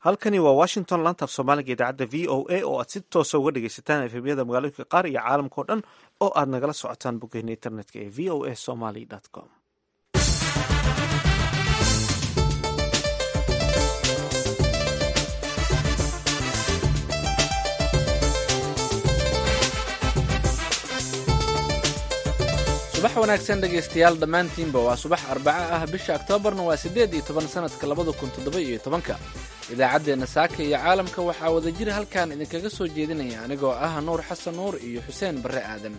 halkani waa washington lantaaf soomaaliga idaacadda v o a oo aad si toosa uga dhegaysataan efemyada magaalooyinka qaar iyo caalamka o dhan oo aad nagala socotaan boggeena internetka ee v o a somaly com subax wanaagsan dhegaystayaal dhammaantiinba waa subax arbaco ah bisha oktoobarna waa siddeed iyo toban sannadka labada kun toddoba iyo tobanka idaacaddeenna saaka iyo caalamka waxaa wadajir halkan idinkaga soo jeedinaya anigoo ah nuur xasan nuur iyo xuseen barre aadan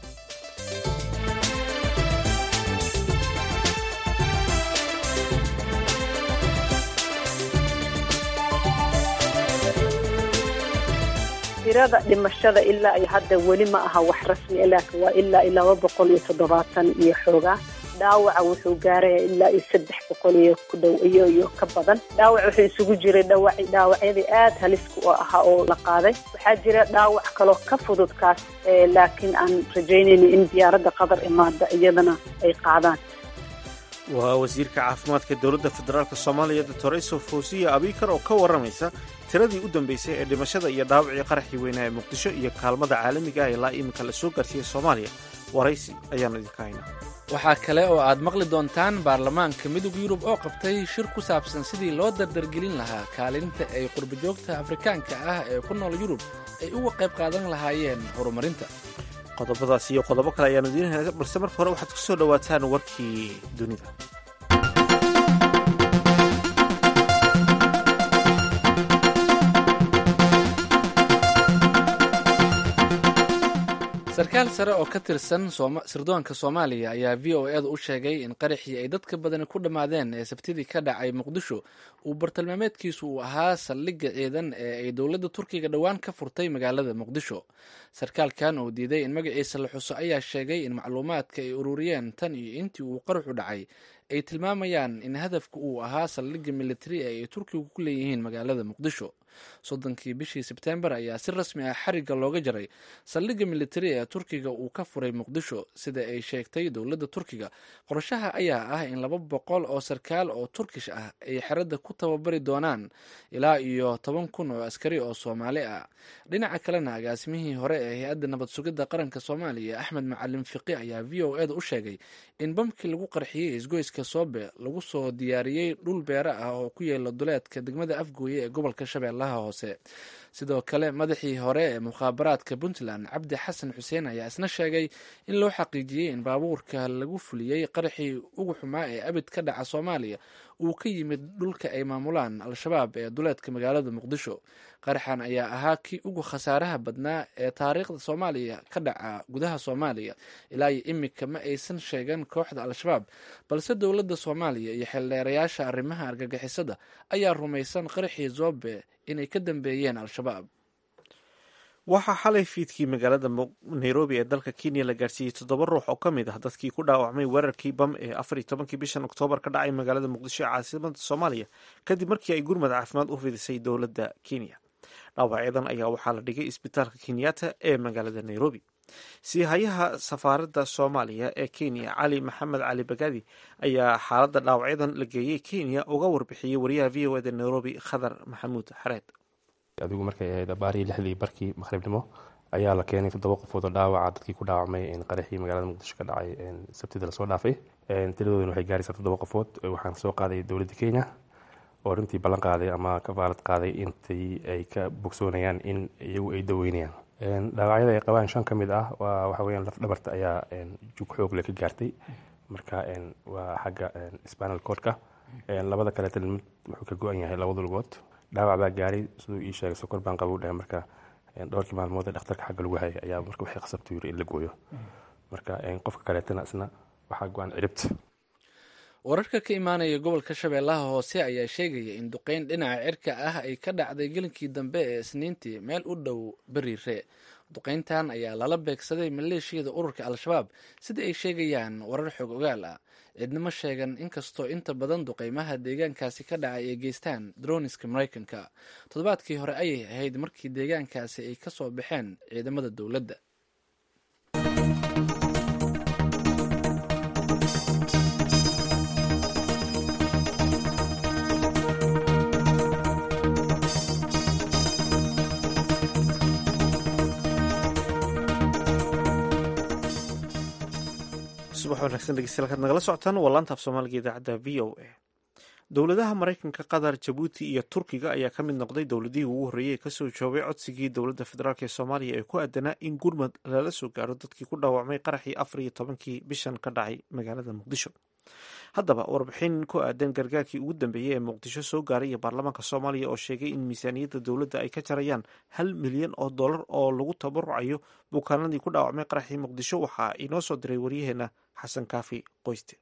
tirada dhimashada ilaa iyo hadda weli ma aha wax rasmi laakiin waa ilaa iyo laba boqol iyo toddobaatan iyo xoogaa dhaawaca wuxuu gaaraya ilaa iyo saddex boqol iyo ku dhow iyo iyo ka badan dhaawac wuxuu isugu jiray dhawac dhaawacyadii aada haliska u ahaa oo la qaaday waxaa jira dhaawac kaloo ka fudud kaas laakiin aan rajaynayna in diyaaradda qatar imaada iyadana ay qaadaan waa wasiirka caafimaadka dowladda federaalk soomaaliya doctor iso fawsiya abikar oo ka warramaysa tiradii u dambeysay ee dhimashada iyo dhaawacii qaraxii weynaa ee muqdisho iyo kaalmada caalamiga ah ilaa iminka la soo gaarsiiyey soomaaliya waraysi ayaanu idinka haynaa waxaa kale oo aad maqli doontaan baarlamaanka midowga yurub oo qabtay shir ku saabsan sidii loo dardargelin lahaa kaalinta ay qurbajoogta afrikaanka ah ee ku nool yurub ay uga qayb qaadan lahaayeen horumarinta qodobadaas iyo qodobo kale ayaanu idiin hayna balse marka hore waxaad ku soo dhowaataan warkii dunida sarkaal sare oo ka tirsan sirdoonka soomaaliya ayaa v o eeda u sheegay in qaraxii ay dadka badani ku dhammaadeen ee sabtidii ka dhacay muqdisho uu bartilmaameedkiisu uu ahaa saldhigga ciidan ee ay dowladda turkiga dhowaan ka furtay magaalada muqdisho sarkaalkan oo diiday in magaciisa la xuso ayaa sheegay in macluumaadka ay ururiyeen tan iyo intii uu qaraxu dhacay ay tilmaamayaan in hadafka uu ahaa saldhigga militari ee ay turkigu ku leeyihiin magaalada muqdisho soddonkii bishii sebtembar ayaa si rasmi ah xarigga looga jaray saldhigga militari ee turkiga uu ka furay muqdisho sida ay sheegtay dowladda turkiga qorshaha ayaa ah in laba boqol oo sarkaal oo turkish ah ay xeradda ku tababari doonaan ilaa iyo toban kun oo askari oo soomaali ah dhinaca kalena agaasimihii hore ee hay-adda nabad sugidda qaranka soomaaliya axmed macalin fiqi ayaa v o eda u sheegay in bamkii lagu qarxiyey isgoyska soobe lagu soo diyaariyey dhul beere ah oo ku yeela duleedka degmada afgooye ee gobolka shabeellaha hoose sidoo kale madaxii hore ee mukhaabaraadka puntland cabdi xasan xuseen ayaa isna sheegay in loo xaqiijiyey in baabuurka lagu fuliyey qaraxii ugu xumaa ee abid ka dhaca soomaaliya uu ka yimid dhulka ay maamulaan al-shabaab ee duleedka magaalada muqdisho qaraxan ayaa ahaa kii ugu khasaaraha badnaa ee taariikhda soomaaliya ka dhaca gudaha soomaaliya ilaa iyo imika ma aysan sheegan kooxda al-shabaab balse dowladda soomaaliya iyo xildheerayaasha arrimaha argagixisada ayaa rumaysan qaraxii zobe inay ka dambeeyeen al-shabaab waxaa xalay fiidkii magaalada nairobi ee dalka kenya la gaarsiiyey toddoba ruux oo ka mid ah dadkii ku dhaawacmay weerarkii bam ee afar iyo tobankii bishan oktoobar ka dhacay magaalada muqdisho ee caasimada soomaaliya kadib markii ay gurmad caafimaad u fidisay dowladda kenya dhaawacyadan ayaa waxaa la dhigay isbitaalka kenyatta ee magaalada nairobi siihayaha safaaradda soomaaliya ee kenya cali maxamed cali bagadi ayaa xaaladda dhaawacyadan la geeyey kenya uga warbixiyey wariyaha v o eda nairobi khadar maxamuud xareed adigu markay ahayd abaarihii lixdii barkii maqhribnimo ayaa la keenay toddoba qofood oo dhaawaca dadkii ku dhaawacmay qaraxii magaalada muqdisho ka dhacay sabtida lasoo dhaafay tiradoodana waxay gaaraysaa toddoba qofood waxaan soo qaaday dowladda kenya oo runtii ballan qaaday ama ka faalad qaaday intii ay ka bogsoonayaan in iyagu ay daweynayaan dhaawacyada ay qabaan shan ka mid ah waa waxa weyaan laf dhabarta ayaa jug xoogle ka gaartay marka waa xagga spanal codka labada kaleeta mid wuxuu ka go-an yahay labada lugood dhaawac baa gaaray siduu ii sheegay sokor baan qabu dhahay marka dhowrkii maalmood ee dhakhtarka xagga lagu hayay ayaa marka waxay khasabtu yiri in la gooyo marka qofka kaleetana isna waxaa go-an ciribta wararka ka imaanaya gobolka shabeellaha hoose ayaa sheegaya in duqeyn dhinaca cirka ah ay ka dhacday gelinkii dambe ee isniintii meel u dhow beriire duqeyntan ayaa lala beegsaday maleeshiyada ururka al-shabaab sida ay sheegayaan warar xog ogaal ah cidnimo sheegan inkastoo inta badan duqeymaha deegaankaasi ka dhacay ay geystaan droniska maraykanka toddobaadkii hore ayay ahayd markii deegaankaasi ay ka soo baxeen ciidamada dowladda subax wanaagsan dhegeystayaal kaad nagala socotaan waa laanta af soomaaliga idaacadda v o a dowladaha maraykanka qatar jabuuti iyo turkiga ayaa ka mid noqday dowladihii ugu horreeyey ee kasoo joobay codsigii dowladda federaalk ee soomaaliya ee ku aadanaa in gurmad lala soo gaaro dadkii ku dhaawacmay qaraxii afar iyo tobankii bishan ka dhacay magaalada muqdisho haddaba warbixin ku aadan gargaarkii ugu dambeeyey ee muqdisho soo gaaray iyo baarlamaanka soomaaliya oo sheegay in miisaaniyadda dowladda ay ka jarayaan hal milyan oo dollar oo lagu tabarucayo bukaanadii ku dhaawacmay qaraxii muqdisho waxaa inoo soo diray waryaheena xasan kaafi qoyste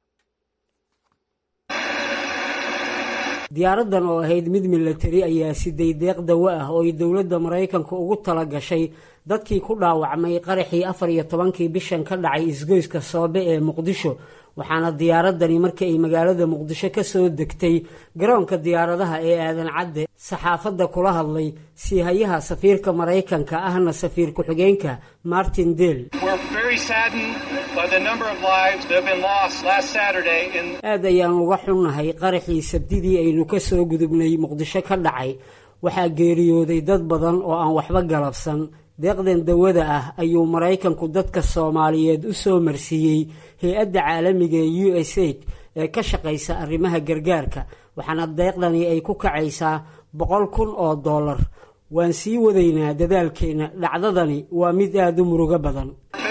diyaaradan oo ahayd mid milatari ayaa siday deeq dawo ah oo ay dowladda maraykanka ugu tala gashay dadkii ku dhaawacmay qaraxii afar iyo tobankii bishan ka dhacay isgoyska soobe ee muqdisho waxaana diyaaradani markii ay magaalada muqdisho ka soo degtay garoonka diyaaradaha ee aadan cadde saxaafadda kula hadlay siihayaha safiirka maraykanka ahna safiir ku-xigeenka martin del aad ayaan uga xunnahay qaraxii sabdidii aynu ka soo gudubnay muqdisho ka dhacay waxaa geeriyooday dad badan oo aan waxba galabsan deeqdan dawada ah ayuu maraykanku dadka soomaaliyeed u soo marsiiyey hay-adda caalamiga ee u s aid ee ka shaqaysa arrimaha gargaarka waxaana deeqdani ay ku kacaysaa boqol kun oo dollar waan sii wadaynaa dadaalkeenna dhacdadani waa mid aada u murugo badan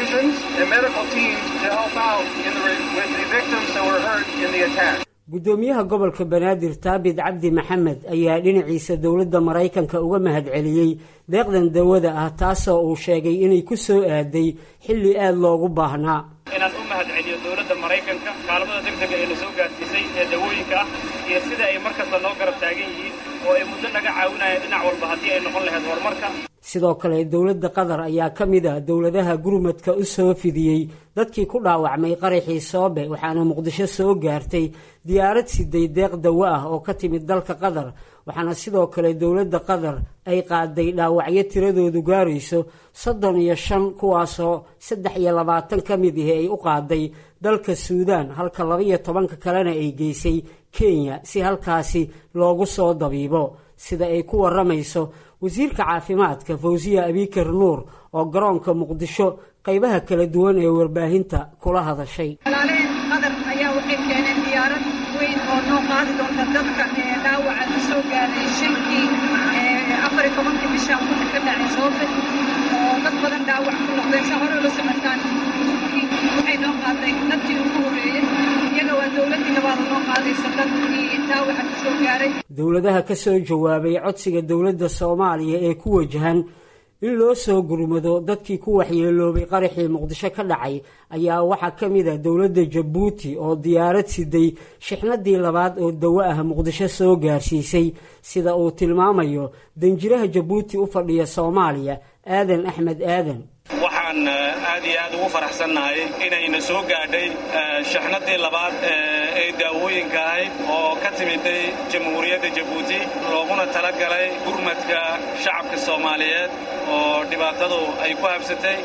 guddoomiyaha gobolka banaadir taabit cabdi maxamed ayaa dhinaciisa dowladda maraykanka uga mahadceliyey deeqdan dawada ah taasoo uu sheegay inay ku soo aaday xilli aada loogu baahnaa inaan u mahadceliyo dowladda maraykanka kaalmada degdega ee la soo gaarsiisay ee dawooyinka ah iyo sida ay markasta noo garab taagan yihiin oo ay muddo naga caawinayaan dhinac walba haddii ay noqon lahayd horumarka sidoo kale dowladda qatar ayaa ka mid a dowladaha gurmadka u soo fidiyey dadkii ku dhaawacmay qaraxii soobe waxaana muqdisho soo gaartay diyaarad siday deeq dawo ah oo ka timid dalka qatar waxaana sidoo kale dowladda qatar ay qaaday dhaawacyo tiradoodu gaarayso soddon iyo shan kuwaasoo saddex iyo labaatan ka mid ahi ay u qaaday dalka suudaan halka laba-iyo tobanka kalena ay geysay kenya si halkaasi loogu soo dabiibo sida ay ku waramayso wasiirka caafimaadka fawsiya abikar nuur oo garoonka muqdisho qaybaha kala duwan ee warbaahinta kula hadashay walaalaheen qatar ayaa waxay keeneen diyaarad weyn oo noo qaadi doonta dadka ee dhaawaca ka soo gaaray shankii afar iyo tobankii bisha kuna ka dhacay soobe oo dad badan dhaawac ku noqdeen sa hore ula socotaan waxay noo qaaday dadkii ugu horreeyey iyaga waa dowladdii labaada noo qaadaysa dadkii dhaawaca ka soo gaaray dowladaha ka soo jawaabay codsiga dowladda soomaaliya ee ku wajahan in loo soo gurmado dadkii ku waxyeeloobay qaraxii muqdisho ka dhacay ayaa waxaa ka mid a dowladda jabuuti oo diyaarad siday shixnadii labaad oo dawo ah muqdisho soo gaarsiisay sida uu tilmaamayo danjiraha jabuuti u fadhiya soomaaliya aadan axmed aadan waxaan aad iyo aad ugu faraxsannahay inayna soo gaadhay shaxnadii labaad ee daawooyinka ahayd oo ka timiday jamhuuriyadda jabuuti looguna tala galay gurmadka shacabka soomaaliyeed oo dhibaatadu ay ku habsatay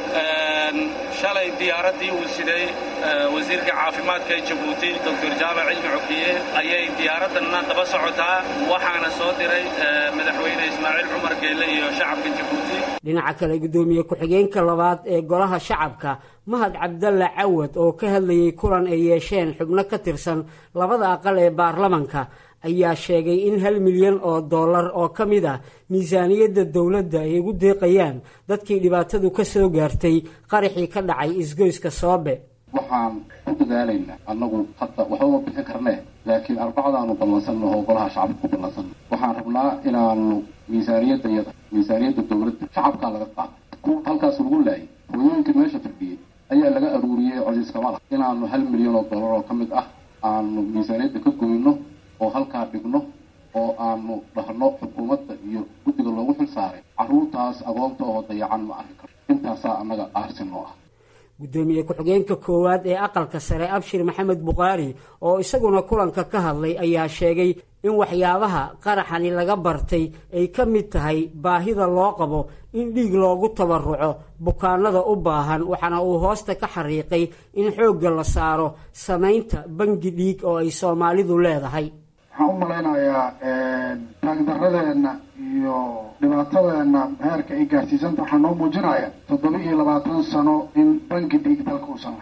shalay diyaaraddii uu siday wasiirka caafimaadka ee jabuuti doctor jaamac cilmi cokiye ayay diyaaraddanna daba socotaa waxaana soo diray madaxweyne ismaaciil cumar geelle iyo shacabka jabuuti dhinaca kale guddoomiye ku-xigeenka labaad ee golaha shacabka mahad cabdalla cawad oo ka hadlayay kulan ay yeesheen xubno ka tirsan labada aqal ee baarlamanka ayaa sheegay in hal milyan oo dollar oo ka mid ah miisaaniyadda dowladda ay ugu deeqayaan dadkii dhibaatadu ka soo gaartay qaraxii ka dhacay isgoyska soobe waxaan ku dadaalaynaa annagu hadda waxbama bixin karnee laakiin arbacadaanu ballansannaho golaha shacabka ku ballansanna waxaan rabnaa inaanu miisaaniyadda iyada miisaaniyadda dowladda shacabkaa laga qaada kuwa halkaas lagu laayay hooyooyinkii meesha fadhiyey ayaa laga aruuriyey cosiiskamada inaanu hal milyan oo dollar oo ka mid ah aanu miisaaniyadda ka goyno oo halkaa dhigno oo aanu dhahno xukuumadda iyo guddiga loogu xil saaray carruurtaas agoonta oo dayacan ma arki karo intaasaa annaga aarsinoo ah guddoomiye ku-xigeenka koowaad ee aqalka sare abshir maxamed bukhaari oo isaguna kulanka ka hadlay ayaa sheegay in waxyaabaha qaraxani laga bartay ay ka mid tahay baahida loo qabo in dhiig loogu tabaruco bukaanada u baahan waxaana uu hoosta ka xariiqay in xoogga la saaro samaynta bangi dhiig oo ay soomaalidu leedahay waxaan u malaynayaa taagdaradeenna iyo dhibaatadeenna heerka ay gaarsiisanta waxaa noo muujinaya toddoba iyo labaatan sano in bangi dhiig dalka uusan lahayn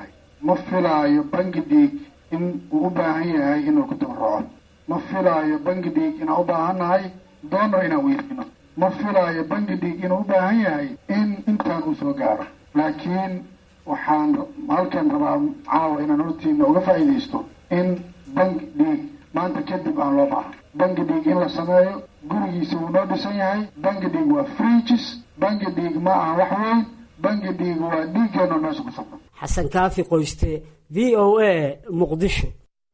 ma filaayo bangi dhiig in uu u baahan yahay inuu ku tabarruco ma filaayo bangi dhiig inaan u baahannahay doonno inaan weydino ma filaayo bangi dhiig inuu u baahan yahay in intaan uu soo gaaro laakiin waxaan halkan rabaa caawa inaan hortiina uga faa'iidaysto in bangi dhiig maanta kadib aan loo baahan bangi dhiig in la sameeyo gurigiisa wuu noo dhisan yahay bangi dhiig waa fridges bangi dhiig ma aha wax weyn bangi dhiig waa dhiiggeenoo meesha ku sabran xasan kaafi qoyste v o a muqdisho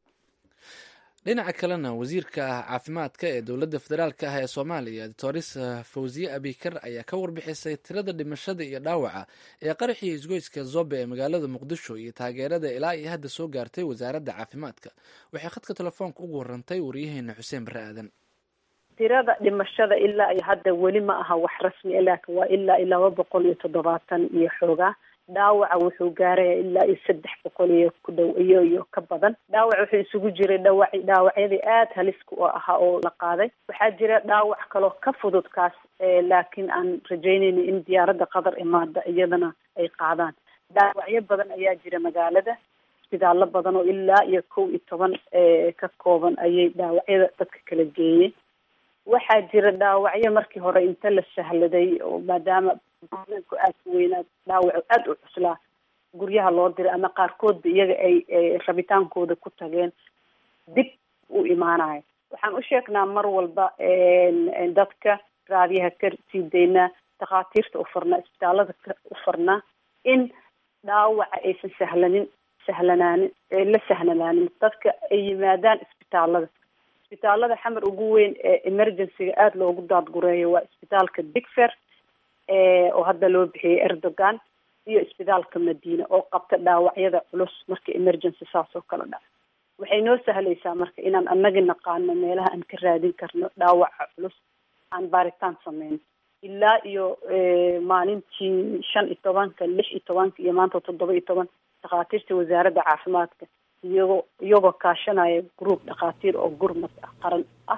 dhinaca kalena wasiirka caafimaadka ee dowladda federaalk ah ee soomaaliya doctors fawziye abikar ayaa ka warbixisay tirada dhimashada iyo dhaawaca ee qaraxii isgoyska zobe ee magaalada muqdisho iyo taageerada ilaa iyo hadda soo gaartay wasaaradda caafimaadka waxay khadka telefoonka ugu warantay waryaheena xuseen bare aadan tirada dhimashada ilaa iyo hadda weli ma aha wax rasmi laakin waa ilaa iyo laba boqol iyo toddobaatan iyo xoogaa dhaawaca wuxuu gaaraya ilaa iyo saddex boqol iyo ku dhow iyo iyo ka badan dhaawac wuxuu isugu jiray dhawac dhaawacyadii aada haliska u ahaa oo la qaaday waxaa jira dhaawac kaloo ka fudud kaas laakiin aan rajeynayna in diyaaradda qatar imaada iyadana ay qaadaan dhaawacyo badan ayaa jira magaalada isbitaallo badan oo ilaa iyo kow iyo toban ka kooban ayay dhaawacyada dadka kala geeyeen waxaa jira dhaawacyo markii hore inta la sahladay oo maadaama ku aada ku weynaa dhaawaco aada u cuslaa guryaha loo diray ama qaarkoodba iyaga ay rabitaankooda ku tageen dib u imaanayo waxaan u sheegnaa mar walba dadka raadiyaha ka sii daynaa dhakhaatiirta u farnaa isbitaalada ka u farnaa in dhaawaca aysan sahlanin sahlanaanin la sahlanaanin dadka ay yimaadaan isbitaalada isbitaalada xamar ugu weyn ee emergencyga aada loogu daadgureeyo waa isbitaalka digfer oo hadda loo bixiyey erdogan iyo isbitaalka madiina oo qabta dhaawacyada culus marka emergency saas oo kale dhaca waxay noo sahlaysaa marka inaan anagi naqaano meelaha aan ka raadin karno dhaawaca culus aan baaritaan sameyno ilaa iyo maalintii shan iyo tobanka lix iyo tobanka iyo maanta toddoba iyo toban dhakhaatiirta wasaaradda caafimaadka iyagoo iyagoo kaashanaya group dhakhaatiir oo gurmad ah qaran ah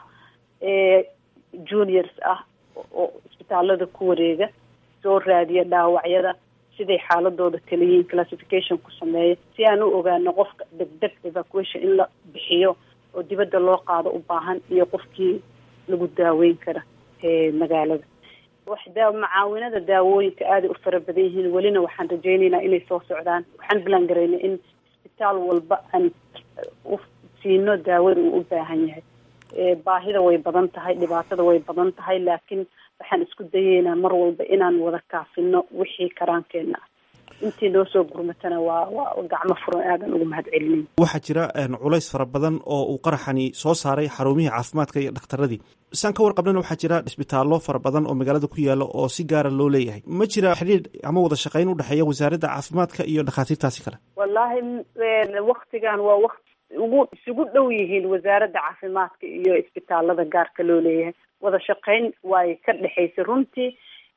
juniors ah oo isbitaalada ku wareega soo raadiya dhaawacyada siday xaaladooda kala yihiin classification ku sameeya si aan u ogaano qofka degdeg evacuation in la bixiyo oo dibadda loo qaado u baahan iyo qofkii lagu daaweyn kara magaalada waxda macaawinada daawooyinka aaday u fara badan yihiin welina waxaan rajeyneynaa inay soo socdaan waxaan bilan garaynay in isbitaal walba aan u siino daawada uu u baahan yahay baahida way badan tahay dhibaatada way badan tahay laakiin waxaan isku dayeynaa mar walba inaan wada kaafino wixii karaankeenna ah intii noo soo gurmatana waa waa gacmo furan aadan ugu mahad celinayn waxaa jira culays fara badan oo uu qaraxani soo saaray xarumihii caafimaadka iyo dhakhtaradii saan ka warqabnana waxaa jira isbitaallo fara badan oo magaalada ku yaala oo si gaara loo leeyahay ma jira xidhiir ama wada shaqayn u dhexeeya wasaaradda caafimaadka iyo dhakhaatiirtaasi kale wallaahi waktigan waa waqti ugu isugu dhow yihiin wasaaradda caafimaadka iyo isbitaalada gaarka loo leeyahay wada shaqayn waay ka dhexaysay runtii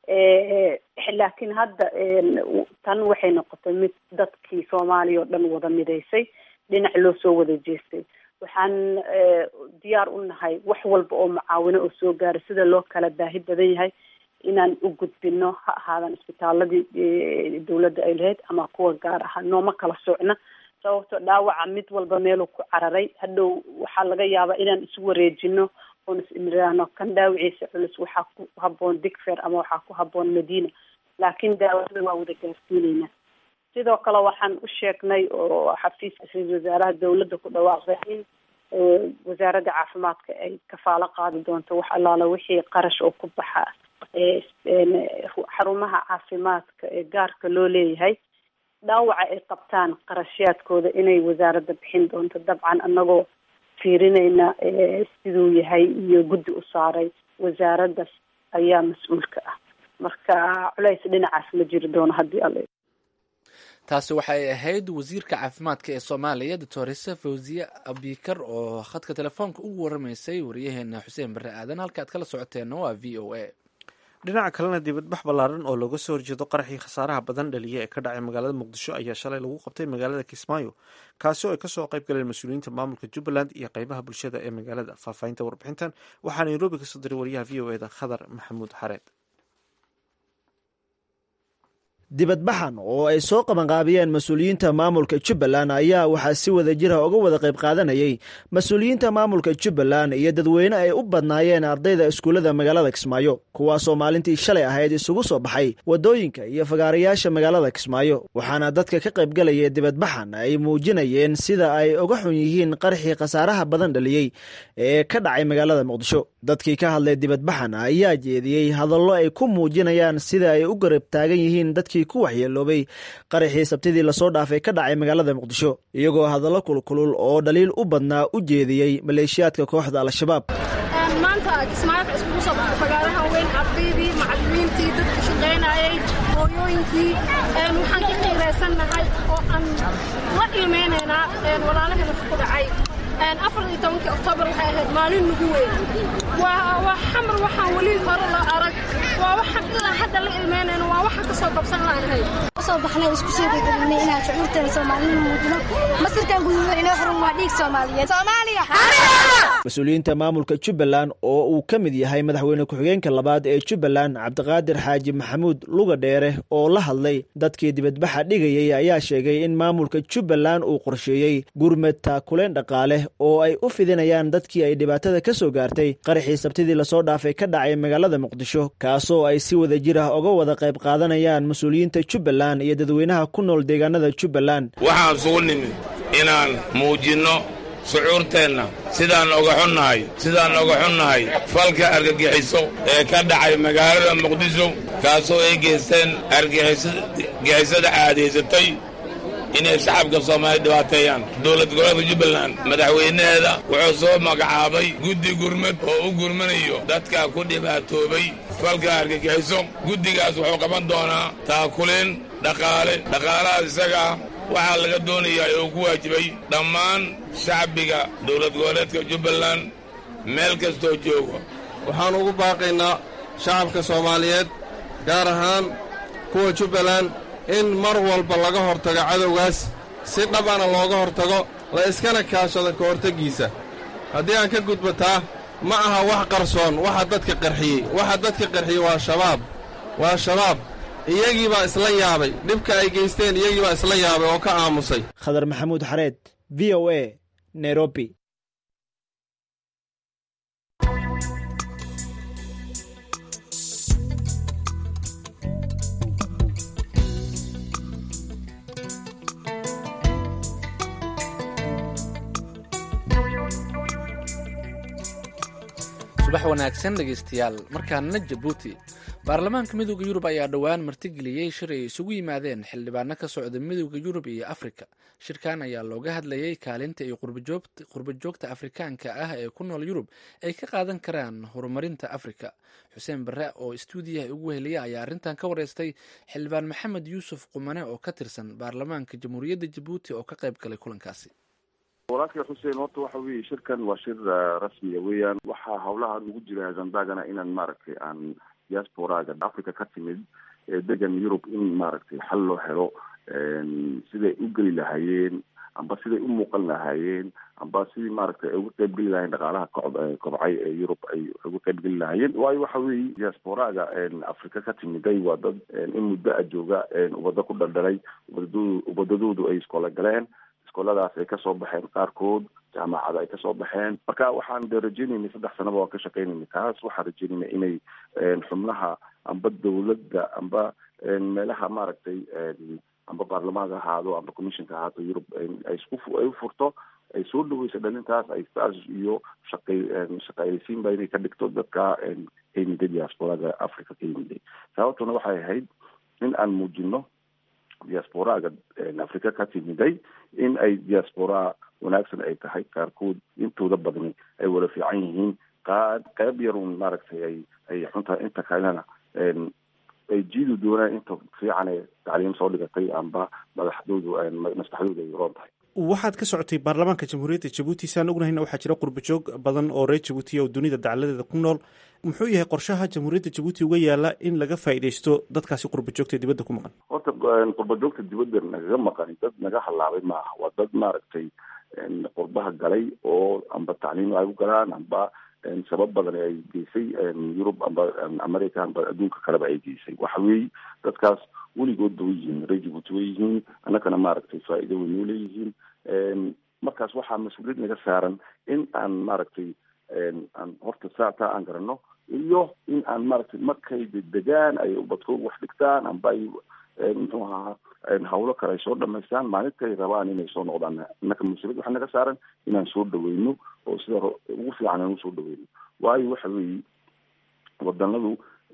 laakiin hadda tan waxay noqotay mid dadkii soomaaliya oo dhan wada midaysay dhinac loo soo wada jeestay waxaan diyaar u nahay wax walba oo mucaawino oo soo gaara sida loo kala baahi badan yahay inaan u gudbino ha ahaadan isbitaaladii dawladda ay lahayd ama kuwa gaar aha nooma kala socna sababto dhaawaca mid walba meeluu ku cararay hadhow waxaa laga yaabaa inaan isu wareejino oon is imiraano kan dhaawiciisa culus waxaa ku haboon digfer ama waxaa ku haboon madiina laakiin daawada waa wada gaarsiineynaa sidoo kale waxaan u sheegnay oo xafiiska ra-iisul wasaaraha dawladda ku dhawaaqday in wasaaradda caafimaadka ay kafaalo qaadi doonto wax allaala wixii qarash oo ku baxa xarumaha caafimaadka ee gaarka loo leeyahay dhaawaca ay qabtaan qarashyaadkooda inay wasaaradda bixin doonto dabcan anagoo fiirinayna siduu yahay iyo guddi u saaray wasaaraddaas ayaa mas-uulka ah marka culays dhinacaas ma jiri doono haddii alla taasi waxay ahayd wasiirka caafimaadka ee soomaaliya doctoresa fawziye abikar oo khadka telefoonka ugu waramaysay wariyaheena xuseen barre aadan halka aad kala socoteenna waa v o a dhinaca kalena dibadbax ballaaran oo looga soo horjeedo qaraxii khasaaraha badan dhaliya ee ka dhacay magaalada muqdisho ayaa shalay lagu qabtay magaalada kismaayo kaasi oo ay kasoo qayb galeen mas-uuliyiinta maamulka jubbaland iyo qeybaha bulshada ee magaalada faahfaahinta warbixintan waxaa nairobi kasoo diray wariyaha v o eda khadar maxamuud xareed dibadbaxan oo ay soo qabanqaabiyeen mas-uuliyiinta maamulka jubbaland ayaa waxaa si wada jira uga wada qayb qaadanayay mas-uuliyiinta maamulka jubbaland iyo dadweyne ay u badnaayeen ardayda iskuullada magaalada kismaayo kuwaasoo maalintii shalay ahayd isugu soo baxay waddooyinka iyo fagaarayaasha magaalada kismaayo waxaana dadka ka qaybgalaya dibadbaxan ay muujinayeen sida ay uga xun yihiin qarxii khasaaraha badan dhaliyey ee ka dhacay magaalada muqdisho dadkii ka hadlay dibadbaxan ayaa jeediyey hadallo ay ku muujinayaan sida ay u garab taagan yihiin dadkii ku waxyeeloobay qaraxii sabtidii lasoo dhaafay ka dhacay magaalada muqdisho iyagoo hadallo kulkulul oo dhaliil u badnaa u jeediyey maleeshiyaadka kooxda al-shabaab maanta kismaayo waxa iskugu soo baxay fagaaraha weyn ardaydii macallimiintii dadka shaqaynayay hooyooyinkii waxaan ka qiiraysannahay oo aan la ilmaynaynaa walaalaheena ku dhacay afar iyo tobankii oktoobar waxay ahayd maalin nagu weyn waa xamar waxaan weli hore loo arag waa waxaan ilaa hadda la ilmeynayno waa waxaan ka soo qabsan laanahay soo baxnay isku soo degdegnaynay inaan shucuurteena soomaalida muujino masirkan guduudan inoo xiran waa dhiig soomaaliyeed soomaaliya mas-uuliyiinta maamulka jubbaland oo uu ka mid yahay madaxweyne ku-xigeenka labaad ee jubbaland cabdiqaadir xaaji maxamuud luga dheere oo la hadlay dadkii dibadbaxa dhigayay ayaa sheegay in maamulka jubbaland uu qorsheeyey gurmed taakuleen dhaqaale oo ay u fidinayaan dadkii ay dhibaatada ka soo gaartay qaraxii sabtidii lasoo dhaafay ka dhacay magaalada muqdisho kaasoo ay si wada jir ah uga wada qayb qaadanayaan mas-uuliyiinta jubbaland iyo dadweynaha ku nool deegaanada jubbaland waxaan sugu nimid inaan muujinno shucuurteenna sidaan oga xunnahay sidaan oga xunnahay falka argagixiso ee ka dhacay magaalada muqdisho kaasoo ay geysteen argagixisada caadaysatay inay shacabka soomaaliya dhibaateeyaan dowlad goboleedka jubbaland madaxweynaheeda wuxuu soo magacaabay guddi gurmad oo u gurmanayo dadka ku dhibaatoobay falka argagixiso guddigaas wuxuu qaban doonaa taakuleen dhaqaale dhaqaalahaas isaga ah waxaa laga doonayaa ee uu ku waajibay dhammaan shacbiga dowlad goboleedka jubbaland meel kastoo jooga waxaan ugu baaqaynaa shacabka soomaaliyeed gaar ahaan kuwa jubbaland in mar walba laga hortago cadowgaas si dhabana looga hortago la iskana kaashado ka hortaggiisa haddii aan ka gudbataa ma aha wax qarsoon waxa dadka qarxiyey waxa dadka qarxiyey waa shabaab waa shabaab iyagii baa isla yaabay dhibka ay geysteen iyagii baa isla yaabay oo ka aamusay khadar maxamuud xareed v o a nairobi subax wanaagsan dhegaystayaal markaana jabuuti baarlamaanka midooda yurub ayaa dhowaan martigeliyey shir ay isugu yimaadeen xildhibaano ka socda midooda yurub iyo afrika shirkan ayaa looga hadlayay kaalinta ay qurbajoogta afrikaanka ah ee ku nool yurub ay ka qaadan karaan horumarinta afrika xuseen bare oo istuudiyaha ugu heliya ayaa arrintan ka wareystay xildhibaan maxamed yuusuf qumane oo ka tirsan baarlamaanka jamhuuriyadda jabuuti oo ka qayb galay kulankaasi walaalkay xuseen horta waxa weeye shirkan waa shir rasmiya weeyaan waxaa hawlaha nagu jira zambagana inaan maaragtay aan diasporaga africa ka timid ee degan yurub in maaragtay xal loo helo siday u geli lahaayeen amba siday u muuqan lahaayeen amba sidii maaragtay ay uga qayb geli lahayeen dhaqaalaha ko kobcay ee yurub ay uga qayb geli lahaayeen waayo waxa weeye diasporaga africa ka timiday waa dad in muddo a jooga ubado ku dhaldhalay ubadadoodu ubadadoodu ay iskoola galeen iskooladaas ay kasoo baxeen qaarkood jaamacada ay kasoo baxeen marka waxaan de rajeynaynay saddex sanaba waan ka shaqeynaynay taas waxaan rajeynaynay inay xubnaha amba dawladda amba meelaha maaragtay amba baarlamaanka ahaado amba commissionka ahaato yurub ay isku ay u furto ay soo dhaweyso dhalintaas ay taas iyo shaqay shaqaaleysiinba inay ka dhigto dadka ka yimiday diasporaga africa ka yimiday sababtuna waxay ahayd in aan muujino diasporaga africa ka timiday in ay diaspora wanaagsan ay tahay qaarkood intooda badni ay wada fiican yihiin qa qayb yarun maaragtay ay ay xuntahay inta kalena ay jiidi doonaan inta fiican ee tacliim soo dhigatay amba madaxdoodu maskaxdoodu ay roon tahay waxaad ka socotay baarlamaanka jamhuuriyadda jabuuti saan ognahayna waxaa jira qurbajoog badan oo reer jabuutiya oo dunida dacaladeeda ku nool muxuu yahay qorshaha jamhuuriyadda jabuuti uga yaala in laga faa'iidaysto dadkaasi qurbajoogta dibadda ku maqan horta qurbajoogta dibadda nagaga maqani dad naga halaabay maaha waa dad maaragtay qurbaha galay oo amba tacliim ay u galaan amba sabab badan ay geysay yurub amba america amba adduunka kaleba ay geysay waxa weeye dadkaas weligoodba way yihiin reer jabuuti way yihiin annagana maaragtay faa'iido way noo leeyihiin markaas waxaa mas-uuliyad naga saaran in aan maaragtay aan horta saa taa aan garanno iyo in aan maaragtay markay dedegaan ay ubadkooga wax dhigtaan amba ay muxuu ahaa hawlo kale ay soo dhamaystaan maalintay rabaan inay soo noqdaan innaka mas-uuliyad waxaa naga saaran inaan soo dhaweyno oo sida ugu fiican aan usoo dhaweyno waayo waxa weeye wadanadu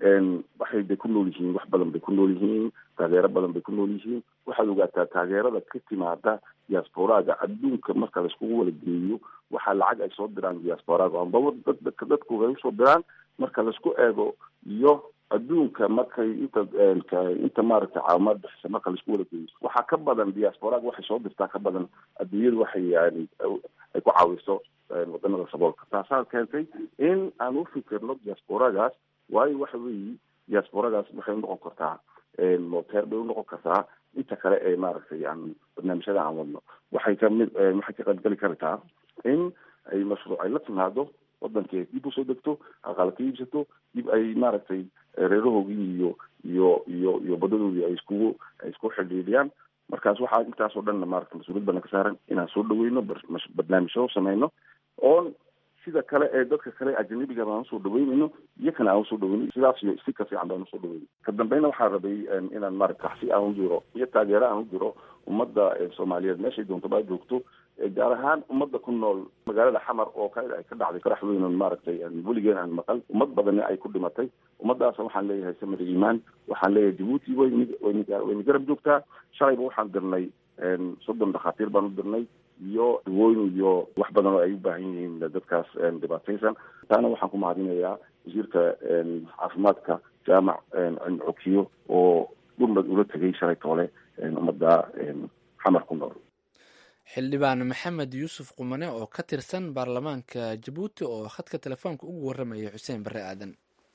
waxay de ku nool yihiin wax badan bay ku nool yihiin taageero badan bay ku nool yihiin waxaad ogaataa taageerada ka timaada diasporaga adduunka marka laiskugu wala geeyo waxaa lacag ay soo diraan diasporaga ambaba dad dadku ay usoo diraan marka laisku eego iyo adduunka markay inta inta maaragtay caawimaad bixisa marka laisku wala geeyo waxaa ka badan diasporaga waxay soo dirtaa ka badan adduunyadu waxay yani ay ku caawiso wadanada saboolka taasaa keentay in aan u fikirno diasporagaas waayo waxa weeye diasporagaas waxay unoqon kartaa moteer bay unoqon kartaa inta kale ee maaragtay aan barnaamijyada aan wadno waxay kamid waxay ka qaybgeli kartaa in ay mashruuc ay la timaado wadankii ay dib usoo degto aqaala ka iibsato dib ay maaragtay reerahoogii iyo iyo iyo iyo badadoodii ay iskugu ay isku xidhiidhiyaan markaas waxaa intaasoo dhanna maaragta mas-uuliyad bana ka saaran inaan soo dhaweyno barnaamijyo samayno oon sida kale ee dadka kale ajanabiga baan usoo dhaweynayno iyakana aan usoo dhaweyno sidaas iyo si ka fiican baan usoo dhaweyno ka dambeyna waxaan rabay inaan maaragta taxsi aan u diro iyo taageero aan u diro ummadda soomaaliyeed meeshay doontaba ay joogto gaar ahaan ummadda ku nool magaalada xamar oo ka ay ka dhacday qarax weyn oon maaragtay weligeen aan maqal ummad badani ay ku dhimatay ummadaas waxaan leeyahay samir iimaan waxaan leeyahay jabuuti way wayna garab joogtaa shalayba waxaan dirnay soddon dhakhaatiir baan u dirnay iyo dawooyin iyo wax badan oo ay u baahan yihiin dadkaas dhibaataysan taana waxaan ku mahadinayaa wasiirka caafimaadka jaamac cokiyo oo dhurmad ula tegay shalay toole ummadda xamar ku nool xildhibaan maxamed yuusuf qumane oo ka tirsan baarlamaanka jabuuti oo khadka telefoonka ugu warramayay xuseen barre aadan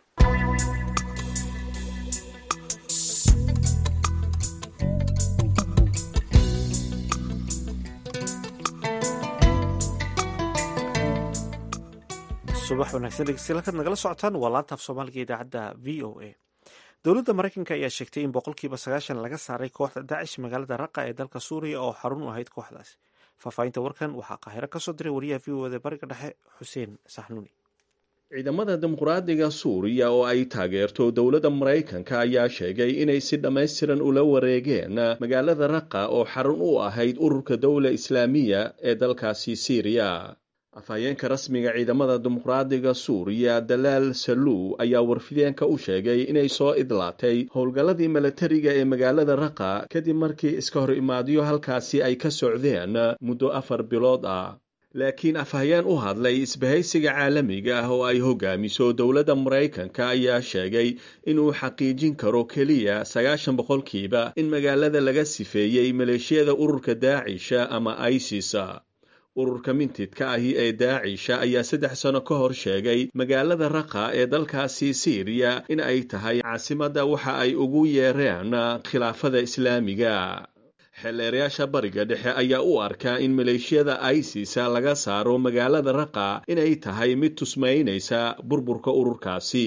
subax wanaagsan dhegeystayaal halkaad nagala socotaan waa laanta af soomaaliga idaacadda v o a dowladda maraykanka ayaa sheegtay in boqolkiiba sagaashan laga saaray kooxda daacish magaalada raqa ee dalka suuriya oo xarun u ahayd kooxdaasi faahfaahinta warkan waxaa qaahiro ka soo diray wariyaha v o eda bariga dhexe xuseen saxnuuni ciidamada dimuqraadiga suuriya oo ay taageerto dowladda maraykanka ayaa sheegay inay si dhammaystiran ula wareegeen magaalada raqa oo xarun u ahayd ururka dowla islaamiya ee dalkaasi siiriya afhayeenka rasmiga ciidamada dimuqraadiga suuriya dalaal saluu ayaa warfideenka u sheegay inay soo idlaatay howlgalladii milatariga ee magaalada raqa kadib markii iska hor imaadyo halkaasi ay ka socdeen muddo afar bilood ah laakiin afhayeen u hadlay isbahaysiga caalamiga ah oo ay hogaamiso dowladda maraykanka ayaa sheegay inuu xaqiijin karo keliya sagaashan boqolkiiba in magaalada laga sifeeyey maleeshiyada ururka daacisha ama isis ururka mintidka ahi ee daacisha ayaa saddex sano ka hor sheegay magaalada raqa ee dalkaasi siiriya in ay tahay caasimadda waxa ay ugu yeereen khilaafada islaamiga xeeleerayaasha bariga dhexe ayaa u arkaa in maleeshiyada isis laga saaro magaalada raqa inay tahay mid tusmaynaysa burburka ururkaasi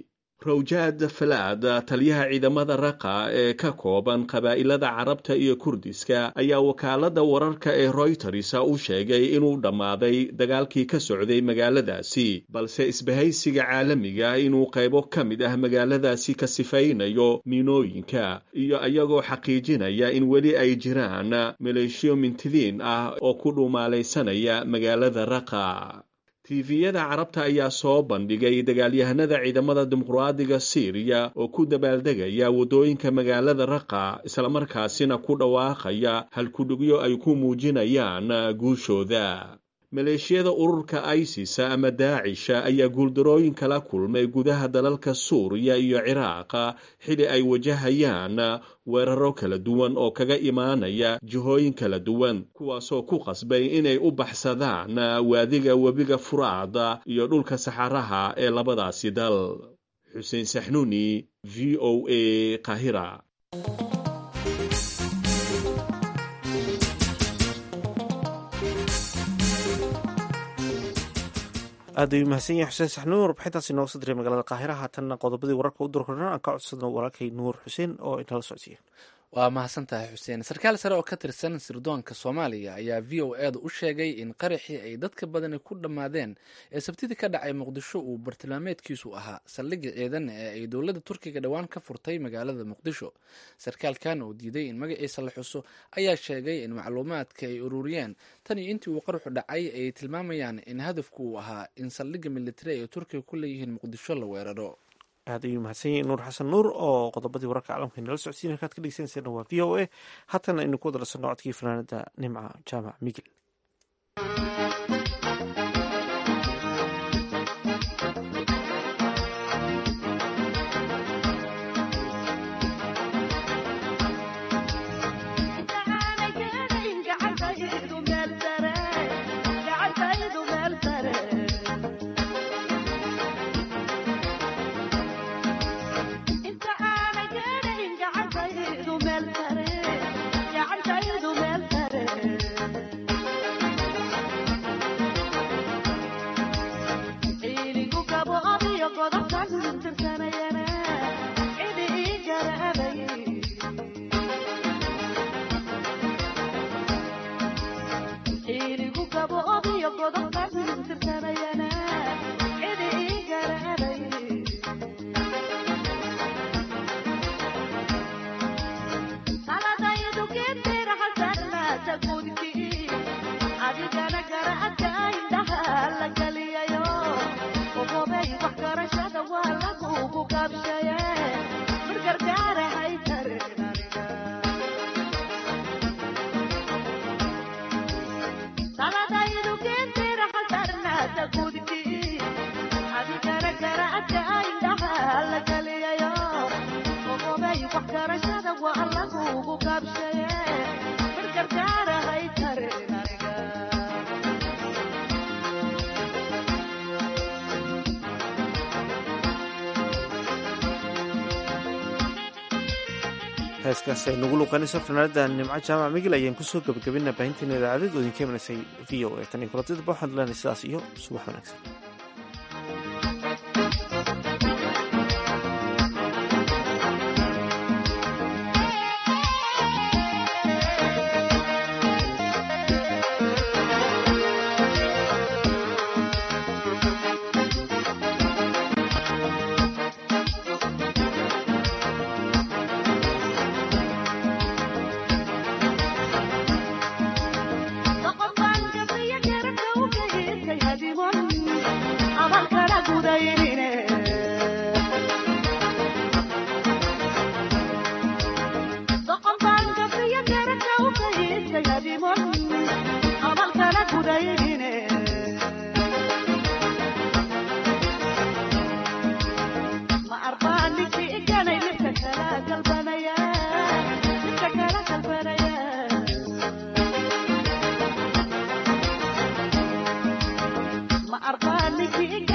rawjaad falaad taliyaha ciidamada raqa ee ka kooban qabaa'ilada carabta iyo kurdiska ayaa wakaaladda wararka ee royters u sheegay inuu dhammaaday dagaalkii ka socday magaaladaasi balse isbahaysiga caalamiga inuu qaybo ka mid ah magaaladaasi ka sifaynayo miinooyinka iyo iyagoo xaqiijinaya in weli ay jiraan maleeshiyo mintidiin ah oo ku dhumaalaysanaya magaalada raqa tifiyada carabta ayaa soo bandhigay dagaalyahanada ciidamada dimuqraadiga siiriya oo ku dabaaldegaya waddooyinka magaalada raqa islamarkaasina ku dhawaaqaya halkudhigyo ay ku muujinayaan guushooda maleeshiyada ururka isis ama daacisha ayaa guuldarooyin kala kulmay gudaha dalalka suuriya iyo ciraaqa xili ay wajahayaan weeraro kala duwan oo kaga imaanaya jihooyin kala duwan kuwaasoo ku qasbay inay u baxsadaan waadiga webiga furaada iyo dhulka saxaraha ee labadaasi dal xuseen saxnuuni v o a qahira aad ayuu mahadsan yahay xuseen saxnuur warbixintaasi nooga soo diray magaalada qaahira haatanna qodobadii wararka u durkorna aan ka codsano walaalkay nuur xuseen oo inala socodsiiya waa mahadsan tahay xuseen sarkaal sare oo ka tirsan sirdoonka soomaaliya ayaa v o eeda u sheegay in qaraxii ay dadka badani ku dhammaadeen ee sabtidii ka dhacay muqdisho uu bartilmaameedkiisu ahaa saldhigga ciidan ee ay dowladda turkiga dhowaan ka furtay magaalada muqdisho sarkaalkan oo diiday in magaciisa la xuso ayaa sheegay in macluumaadka ay ururiyeen tan iyo intii uu qaruxu dhacay ay tilmaamayaan in hadafku uu ahaa in saldhigga militari ay turkiga ku leeyihiin muqdisho la weeraro aad ayuu mahadsan yahay nuur xasan nuur oo qodobadii wararka caalamka inala socodsiin halkaad ka dhegeysanayseena waa v o a haatana aynu ku wada dhasanno codkii fanaanada nimca jaamac migil heeskaasi ay nagu luuqanayso fanaanada nimco jaamac migil ayaan kusoo gabagabina baahinteena idaacadad oo idinka imanaysay v o a tan iyo kulatidaba waxaan leenahay sidaas iyo subax wanaagsan ma arbaa ninkii